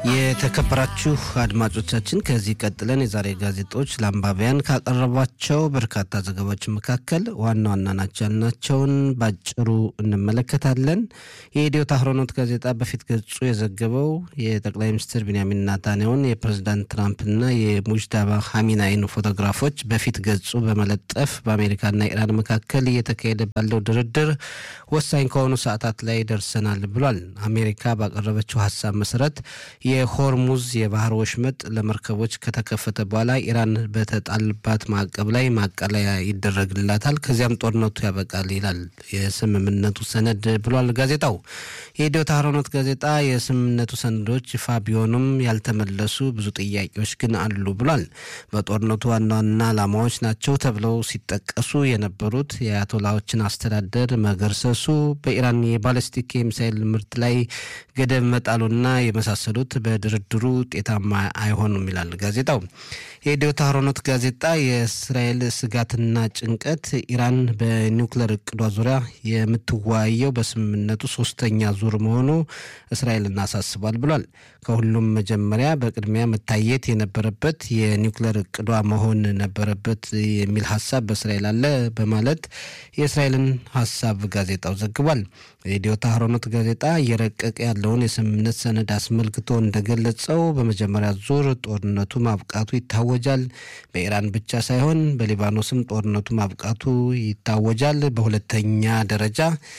የተከበራችሁ አድማጮቻችን ከዚህ ቀጥለን የዛሬ ጋዜጦች ለአንባቢያን ካቀረቧቸው በርካታ ዘገባዎች መካከል ዋና ዋና ናቸው ያልናቸውን ባጭሩ እንመለከታለን። የኢትዮ ታህሮኖት ጋዜጣ በፊት ገጹ የዘገበው የጠቅላይ ሚኒስትር ቢንያሚን ናታንያሁን የፕሬዚዳንት ትራምፕና የሙጅዳባ ሀሚናይን ፎቶግራፎች በፊት ገጹ በመለጠፍ በአሜሪካና ኢራን መካከል እየተካሄደ ባለው ድርድር ወሳኝ ከሆኑ ሰዓታት ላይ ደርሰናል ብሏል። አሜሪካ ባቀረበችው ሀሳብ መሰረት የሆርሙዝ የባህር ወሽመጥ ለመርከቦች ከተከፈተ በኋላ ኢራን በተጣልባት ማዕቀብ ላይ ማቀለያ ይደረግላታል፣ ከዚያም ጦርነቱ ያበቃል ይላል የስምምነቱ ሰነድ ብሏል ጋዜጣው። የኢትዮ ታህሮኖት ጋዜጣ የስምምነቱ ሰነዶች ይፋ ቢሆኑም ያልተመለሱ ብዙ ጥያቄዎች ግን አሉ ብሏል። በጦርነቱ ዋና ዋና ዓላማዎች ናቸው ተብለው ሲጠቀሱ የነበሩት የአያቶላዎችን አስተዳደር መገርሰሱ፣ በኢራን የባለስቲክ የሚሳይል ምርት ላይ ገደብ መጣሉና የመሳሰሉት በድርድሩ ውጤታማ አይሆኑም ይላል ጋዜጣው። የኢትዮ ታህሮኖት ጋዜጣ የእስራኤል ስጋትና ጭንቀት ኢራን በኒውክለር እቅዷ ዙሪያ የምትወያየው በስምምነቱ ሶስተኛ ዙር መሆኑ እስራኤልን አሳስቧል ብሏል። ከሁሉም መጀመሪያ በቅድሚያ መታየት የነበረበት የኒውክለር እቅዷ መሆን ነበረበት የሚል ሀሳብ በእስራኤል አለ በማለት የእስራኤልን ሀሳብ ጋዜጣው ዘግቧል። የኢትዮ ታህሮኖት ጋዜጣ እየረቀቀ ያለውን የስምምነት ሰነድ አስመልክቶ እንደገለጸው በመጀመሪያ ዙር ጦርነቱ ማብቃቱ ይታወጃል። በኢራን ብቻ ሳይሆን በሊባኖስም ጦርነቱ ማብቃቱ ይታወጃል። በሁለተኛ ደረጃ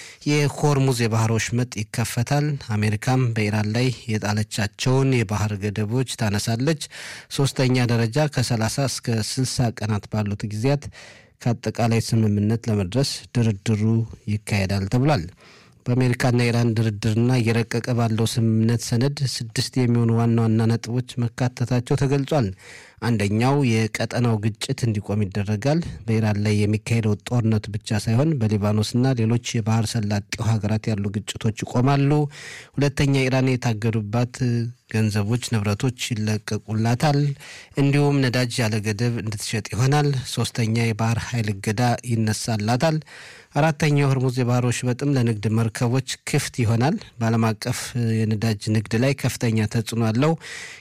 የሆርሙዝ የባህር ወሽመጥ ይከፈታል። አሜሪካም በኢራን ላይ የጣለቻቸውን የባህር ገደቦች ታነሳለች። ሶስተኛ ደረጃ ከ30 እስከ 60 ቀናት ባሉት ጊዜያት ከአጠቃላይ ስምምነት ለመድረስ ድርድሩ ይካሄዳል ተብሏል። በአሜሪካና ኢራን ድርድርና እየረቀቀ ባለው ስምምነት ሰነድ ስድስት የሚሆኑ ዋና ዋና ነጥቦች መካተታቸው ተገልጿል። አንደኛው የቀጠናው ግጭት እንዲቆም ይደረጋል። በኢራን ላይ የሚካሄደው ጦርነት ብቻ ሳይሆን በሊባኖስና ሌሎች የባህር ሰላጤው ሀገራት ያሉ ግጭቶች ይቆማሉ። ሁለተኛ ኢራን የታገዱባት ገንዘቦች፣ ንብረቶች ይለቀቁላታል። እንዲሁም ነዳጅ ያለ ገደብ እንድትሸጥ ይሆናል። ሶስተኛ የባህር ኃይል እገዳ ይነሳላታል። አራተኛው ሆርሙዝ የባህር ወሽመጥም ለንግድ መርከቦች ክፍት ይሆናል። በዓለም አቀፍ የነዳጅ ንግድ ላይ ከፍተኛ ተጽዕኖ ያለው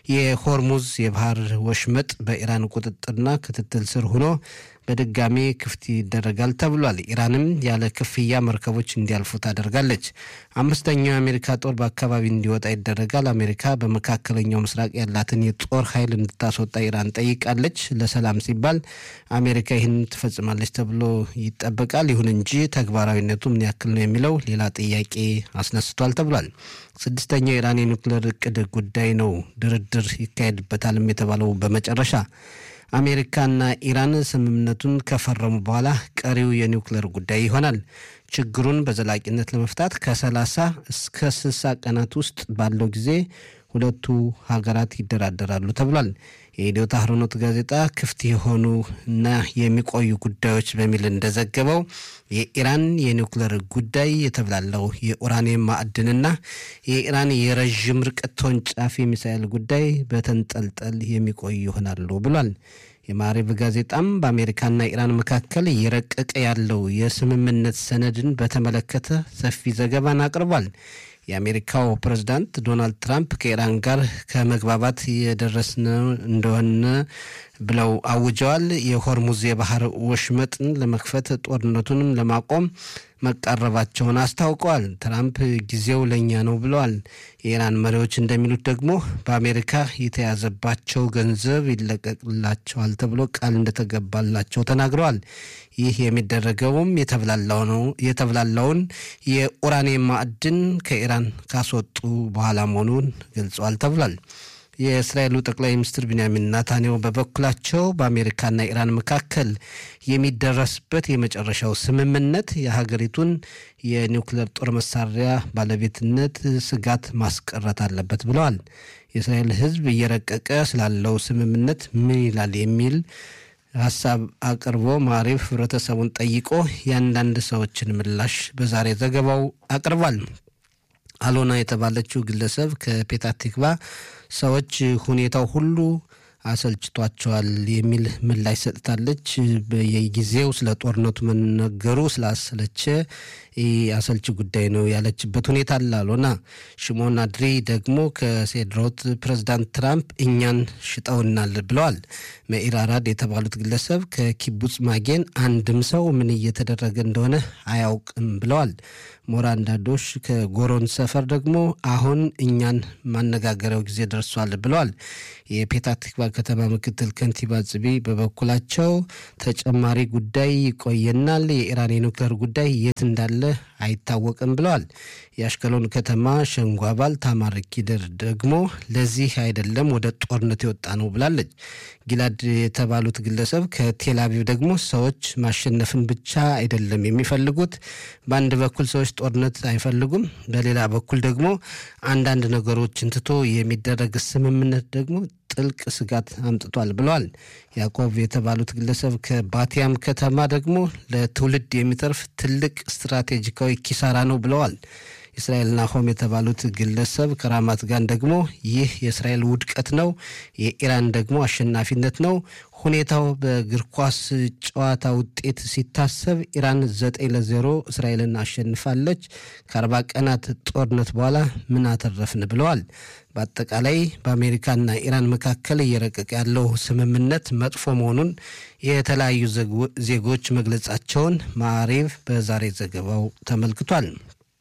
የሆርሙዝ የባህር ወሽመጥ በኢራን ቁጥጥርና ክትትል ስር ሆኖ በድጋሚ ክፍት ይደረጋል ተብሏል። ኢራንም ያለ ክፍያ መርከቦች እንዲያልፉ ታደርጋለች። አምስተኛው የአሜሪካ ጦር በአካባቢ እንዲወጣ ይደረጋል። አሜሪካ በመካከለኛው ምስራቅ ያላትን የጦር ኃይል እንድታስወጣ ኢራን ጠይቃለች። ለሰላም ሲባል አሜሪካ ይህን ትፈጽማለች ተብሎ ይጠበቃል። ይሁን እንጂ ተግባራዊነቱ ምን ያክል ነው የሚለው ሌላ ጥያቄ አስነስቷል ተብሏል። ስድስተኛው የኢራን የኒውክሌር እቅድ ጉዳይ ነው። ድርድር ይካሄድበታልም የተባለው በመጨረሻ አሜሪካና ኢራን ስምምነቱን ከፈረሙ በኋላ ቀሪው የኒውክሌር ጉዳይ ይሆናል። ችግሩን በዘላቂነት ለመፍታት ከ30 እስከ 60 ቀናት ውስጥ ባለው ጊዜ ሁለቱ ሀገራት ይደራደራሉ ተብሏል። የኢትዮ ታህሮኖት ጋዜጣ ክፍት የሆኑ እና የሚቆዩ ጉዳዮች በሚል እንደዘገበው የኢራን የኒውክሌር ጉዳይ የተብላለው የኡራኒየም ማዕድንና የኢራን የረዥም ርቀት ተወንጫፊ ሚሳኤል ጉዳይ በተንጠልጠል የሚቆዩ ይሆናሉ ብሏል። የማሪብ ጋዜጣም በአሜሪካና ኢራን መካከል እየረቀቀ ያለው የስምምነት ሰነድን በተመለከተ ሰፊ ዘገባን አቅርቧል። የአሜሪካው ፕሬዝዳንት ዶናልድ ትራምፕ ከኢራን ጋር ከመግባባት የደረስን እንደሆነ ብለው አውጀዋል። የሆርሙዝ የባህር ወሽመጥን ለመክፈት ጦርነቱንም ለማቆም መቃረባቸውን አስታውቀዋል። ትራምፕ ጊዜው ለእኛ ነው ብለዋል። የኢራን መሪዎች እንደሚሉት ደግሞ በአሜሪካ የተያዘባቸው ገንዘብ ይለቀቅላቸዋል ተብሎ ቃል እንደተገባላቸው ተናግረዋል። ይህ የሚደረገውም የተብላላውን የኡራኒየም ማዕድን ከኢራን ካስወጡ በኋላ መሆኑን ገልጸዋል ተብሏል። የእስራኤሉ ጠቅላይ ሚኒስትር ቢንያሚን ናታንያሁ በበኩላቸው በአሜሪካና ኢራን መካከል የሚደረስበት የመጨረሻው ስምምነት የሀገሪቱን የኒውክሌር ጦር መሳሪያ ባለቤትነት ስጋት ማስቀረት አለበት ብለዋል። የእስራኤል ሕዝብ እየረቀቀ ስላለው ስምምነት ምን ይላል የሚል ሀሳብ አቅርቦ ማሪፍ ህብረተሰቡን ጠይቆ የአንዳንድ ሰዎችን ምላሽ በዛሬ ዘገባው አቅርቧል። አሎና የተባለችው ግለሰብ ከፔታ ቲክቫ ሰዎች ሁኔታው ሁሉ አሰልችቷቸዋል የሚል ምላሽ ሰጥታለች። በየጊዜው ስለ ጦርነቱ መነገሩ ስላሰለቸ ይህ አሰልቺ ጉዳይ ነው ያለችበት ሁኔታ አላሎና ሽሞን አድሪ ደግሞ ከሴድሮት ፕሬዚዳንት ትራምፕ እኛን ሽጠውናል ብለዋል። መኢር አራድ የተባሉት ግለሰብ ከኪቡጽ ማጌን አንድም ሰው ምን እየተደረገ እንደሆነ አያውቅም ብለዋል። ሞራን ዳዶሽ ከጎሮን ሰፈር ደግሞ አሁን እኛን ማነጋገሪያው ጊዜ ደርሷል ብለዋል። የፔታቲክባ ከተማ ምክትል ከንቲባ ጽቢ በበኩላቸው ተጨማሪ ጉዳይ ይቆየናል፣ የኢራን የኒውክሌር ጉዳይ የት እንዳለ አይታወቅም ብለዋል። የአሽከሎን ከተማ ሸንጎ አባል ታማር ኪድር ደግሞ ለዚህ አይደለም ወደ ጦርነት የወጣ ነው ብላለች። ጊላድ የተባሉት ግለሰብ ከቴል አቪቭ ደግሞ ሰዎች ማሸነፍን ብቻ አይደለም የሚፈልጉት፣ በአንድ በኩል ሰዎች ጦርነት አይፈልጉም፣ በሌላ በኩል ደግሞ አንዳንድ ነገሮችን ትቶ የሚደረግ ስምምነት ደግሞ ጥልቅ ስጋት አምጥቷል ብለዋል። ያዕቆብ የተባሉት ግለሰብ ከባቲያም ከተማ ደግሞ ለትውልድ የሚተርፍ ትልቅ ስትራቴጂካዊ ኪሳራ ነው ብለዋል። እስራኤል ናሆም የተባሉት ግለሰብ ከራማት ጋን ደግሞ ይህ የእስራኤል ውድቀት ነው፣ የኢራን ደግሞ አሸናፊነት ነው። ሁኔታው በእግር ኳስ ጨዋታ ውጤት ሲታሰብ ኢራን ዘጠኝ ለዜሮ እስራኤልን አሸንፋለች። ከአርባ ቀናት ጦርነት በኋላ ምን አተረፍን ብለዋል። በአጠቃላይ በአሜሪካና ኢራን መካከል እየረቀቀ ያለው ስምምነት መጥፎ መሆኑን የተለያዩ ዜጎች መግለጻቸውን ማዕሬቭ በዛሬ ዘገባው ተመልክቷል።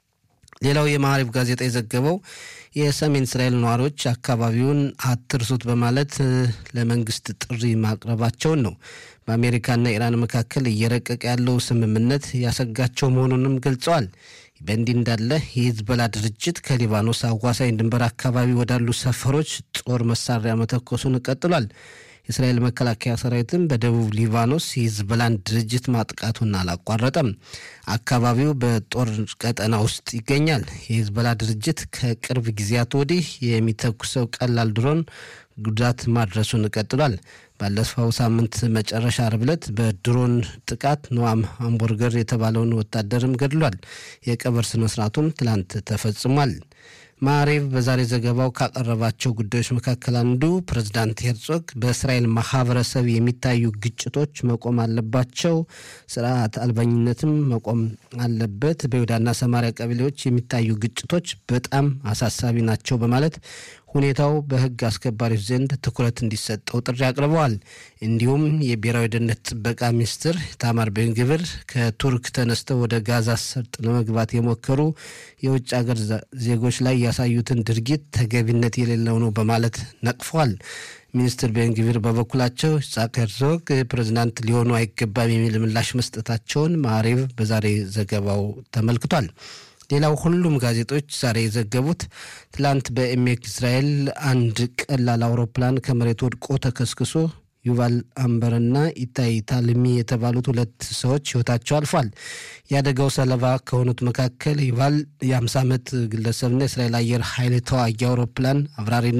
ሌላው የማዕሪፍ ጋዜጣ የዘገበው የሰሜን እስራኤል ነዋሪዎች አካባቢውን አትርሱት በማለት ለመንግስት ጥሪ ማቅረባቸውን ነው። በአሜሪካና ኢራን መካከል እየረቀቀ ያለው ስምምነት ያሰጋቸው መሆኑንም ገልጸዋል። በእንዲህ እንዳለ የሂዝቦላ ድርጅት ከሊባኖስ አዋሳኝ ድንበር አካባቢ ወዳሉ ሰፈሮች ጦር መሳሪያ መተኮሱን ቀጥሏል። የእስራኤል መከላከያ ሰራዊትም በደቡብ ሊባኖስ የሂዝቦላን ድርጅት ማጥቃቱን አላቋረጠም። አካባቢው በጦር ቀጠና ውስጥ ይገኛል። የሂዝቦላ ድርጅት ከቅርብ ጊዜያት ወዲህ የሚተኩሰው ቀላል ድሮን ጉዳት ማድረሱን ቀጥሏል። ባለፈው ሳምንት መጨረሻ ዓርብ ዕለት በድሮን ጥቃት ኖዋም ሃምቡርገር የተባለውን ወታደርም ገድሏል። የቀብር ስነስርዓቱም ትላንት ተፈጽሟል። ማዕሬቭ በዛሬ ዘገባው ካቀረባቸው ጉዳዮች መካከል አንዱ ፕሬዝዳንት ሄርጾግ በእስራኤል ማህበረሰብ የሚታዩ ግጭቶች መቆም አለባቸው፣ ስርዓት አልባኝነትም መቆም አለበት፣ በይሁዳና ሰማሪያ ቀበሌዎች የሚታዩ ግጭቶች በጣም አሳሳቢ ናቸው በማለት ሁኔታው በሕግ አስከባሪዎች ዘንድ ትኩረት እንዲሰጠው ጥሪ አቅርበዋል። እንዲሁም የብሔራዊ ደህንነት ጥበቃ ሚኒስትር ታማር ቤንግብር ከቱርክ ተነስተው ወደ ጋዛ ሰርጥ ለመግባት የሞከሩ የውጭ ሀገር ዜጎች ላይ ያሳዩትን ድርጊት ተገቢነት የሌለው ነው በማለት ነቅፈዋል። ሚኒስትር ቤንግቪር በበኩላቸው ይስሐቅ ሄርዞግ ፕሬዚዳንት ሊሆኑ አይገባም የሚል ምላሽ መስጠታቸውን ማዕሬቭ በዛሬ ዘገባው ተመልክቷል። ሌላው ሁሉም ጋዜጦች ዛሬ የዘገቡት ትላንት በኤሜክ እስራኤል አንድ ቀላል አውሮፕላን ከመሬት ወድቆ ተከስክሶ ዩቫል አምበርና ኢታይ ታልሚ የተባሉት ሁለት ሰዎች ህይወታቸው አልፏል። የአደጋው ሰለባ ከሆኑት መካከል ዩቫል የ50 ዓመት ግለሰብና የእስራኤል አየር ኃይል ተዋጊ አውሮፕላን አብራሪና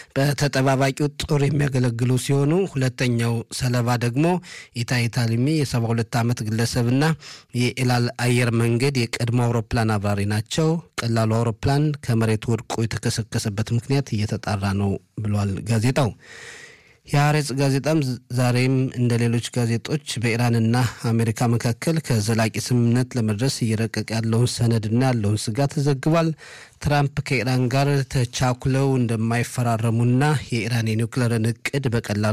በተጠባባቂው ጦር የሚያገለግሉ ሲሆኑ ሁለተኛው ሰለባ ደግሞ ኢታይ ታልሚ የ72 ዓመት ግለሰብና የኤላል አየር መንገድ የቀድሞ አውሮፕላን አብራሪ ናቸው። ቀላሉ አውሮፕላን ከመሬት ወድቆ የተከሰከሰበት ምክንያት እየተጣራ ነው ብሏል ጋዜጣው። የሐሬጽ ጋዜጣም ዛሬም እንደ ሌሎች ጋዜጦች በኢራንና አሜሪካ መካከል ከዘላቂ ስምምነት ለመድረስ እየረቀቀ ያለውን ሰነድና ያለውን ስጋት ዘግቧል። ትራምፕ ከኢራን ጋር ተቻኩለው እንደማይፈራረሙና የኢራን የኒውክሌርን እቅድ በቀላሉ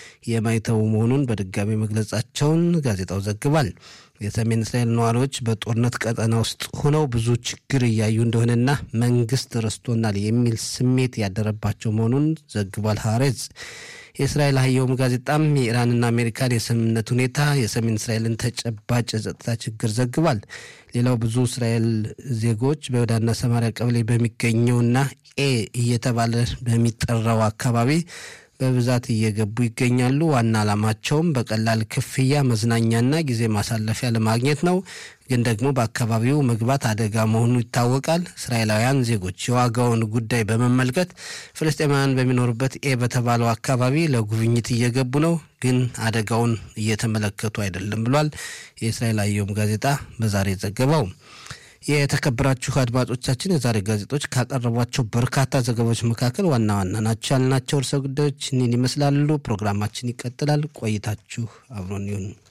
የማይተዉ መሆኑን በድጋሚ መግለጻቸውን ጋዜጣው ዘግቧል። የሰሜን እስራኤል ነዋሪዎች በጦርነት ቀጠና ውስጥ ሆነው ብዙ ችግር እያዩ እንደሆነና መንግስት ረስቶናል የሚል ስሜት ያደረባቸው መሆኑን ዘግቧል ሐሬጽ። የእስራኤል ሀየውም ጋዜጣም የኢራንና አሜሪካን የስምምነት ሁኔታ የሰሜን እስራኤልን ተጨባጭ የጸጥታ ችግር ዘግቧል። ሌላው ብዙ እስራኤል ዜጎች በይሁዳና ሰማሪያ ቀበሌ በሚገኘውና ኤ እየተባለ በሚጠራው አካባቢ በብዛት እየገቡ ይገኛሉ። ዋና ዓላማቸውም በቀላል ክፍያ መዝናኛና ጊዜ ማሳለፊያ ለማግኘት ነው። ግን ደግሞ በአካባቢው መግባት አደጋ መሆኑ ይታወቃል። እስራኤላውያን ዜጎች የዋጋውን ጉዳይ በመመልከት ፍልስጤማውያን በሚኖሩበት ኤ በተባለው አካባቢ ለጉብኝት እየገቡ ነው። ግን አደጋውን እየተመለከቱ አይደለም ብሏል የእስራኤል አየም ጋዜጣ በዛሬ ዘገባው። የተከበራችሁ አድማጮቻችን የዛሬ ጋዜጦች ካቀረቧቸው በርካታ ዘገባዎች መካከል ዋና ዋና ናቸው ያልናቸው ርዕሰ ጉዳዮች እኒን ይመስላሉ። ፕሮግራማችን ይቀጥላል። ቆይታችሁ አብሮን ይሁን።